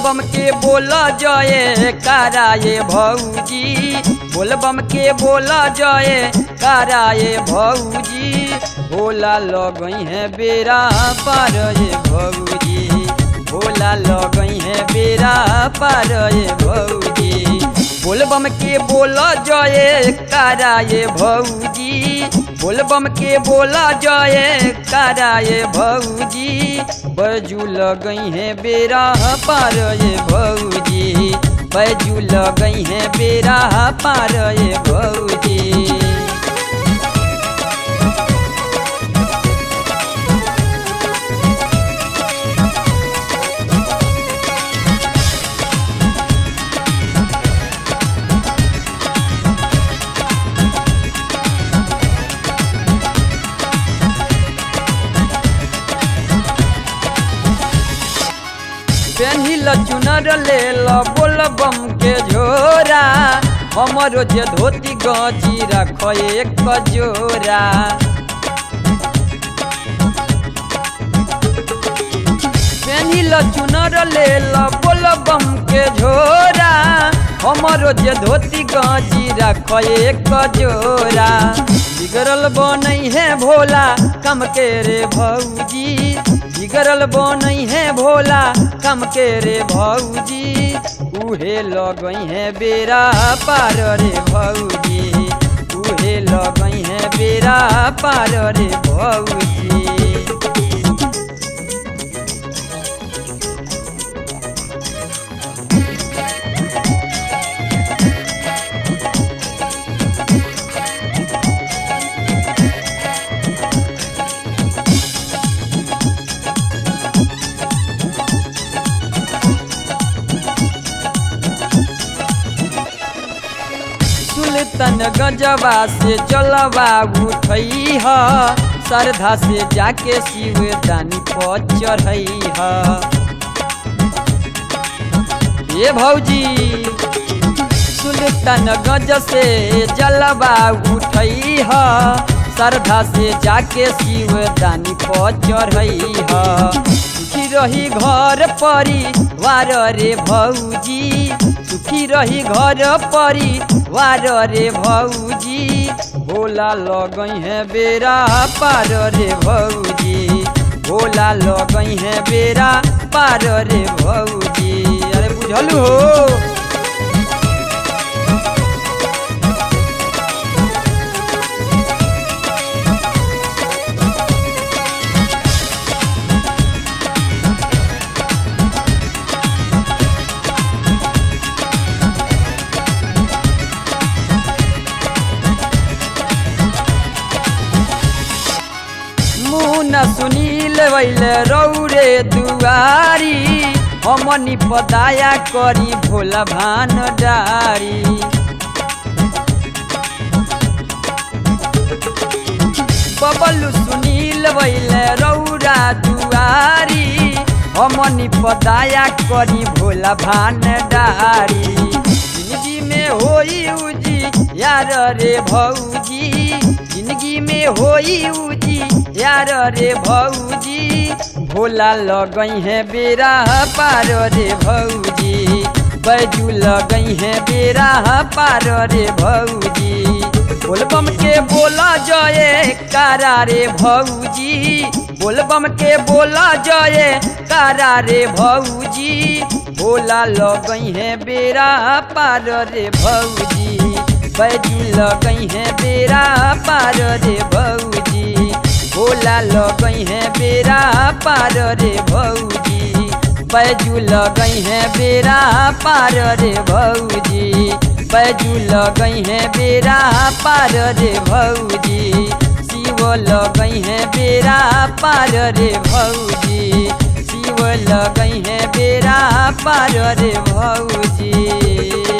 बोलबम के बोल जय कराए भौजी बोलबम के बोल जय कराए भौजी भोला लगई है बेरा पार ये भौजी भोला लगई है बेरा पार ये भौजी बोलबम के बोल जय कराए भौजी बोलबम के बोल जय कराए भौजी बजू लगई है बेरा पार ये भौजी बजू लगई है बेरा पार ये भौजी पेन्हिल चुनर लेल बोलबम के झोरा हमरो जे धोती गची रख एक जोरा पेन्हिल चुनर लेल बोलबम के झोरा हमरो जे धोती गची रख एक जोरा बिगड़ल बनई है भोला कम के रे भौजी बिगड़ल बनई है भोला कम के रे भौजी उहे लगई है बेरा पार रे भौजी उहे लगई है बेरा पार रे भौजी सुल्तान गजबा से जलवा उठई ह श्रद्धा से जाके शिव दानी पर चढ़ई ह ये भौजी सुल्तान गज से जलवा उठई ह श्रद्धा से जाके शिव दानी पर चढ़ई ह सुखी रही घर परिवार रे भौजी सुखी रही घर परिवार रे भौजी भोला लगई है बेरा पार रे भौजी भोला लगई है बेरा पार रे भौजी अरे बुझलू हो मुना सुनील वैले रौरे दुआरी हमनी पदाया करी भोला भान डारी बबलू सुनील वैले रौरा दुआरी हमनी पदाया करी भोला भान डारी जिंदगी में होई उजी यार रे भौजी जिंदगी में होई उजी यार रे भौजी भोला लगई है बेरा पार रे भौजी बैजू लगई है बेरा पार रे भौजी बोलबम के बोला जय कारा रे भौजी बोलबम के बोला जय कारा रे भौजी भोला लगई है बेरा पार रे भौजी बैजू लगई है बेरा पार रे भौजी भोला लगई है बेरा पार रे भौजी बैजू लगई है बेरा पार रे भौजी बैजू लगई है बेरा पार रे भौजी शिव लगई है बेरा पार रे भौजी शिव लगई है बेरा पार रे भौजी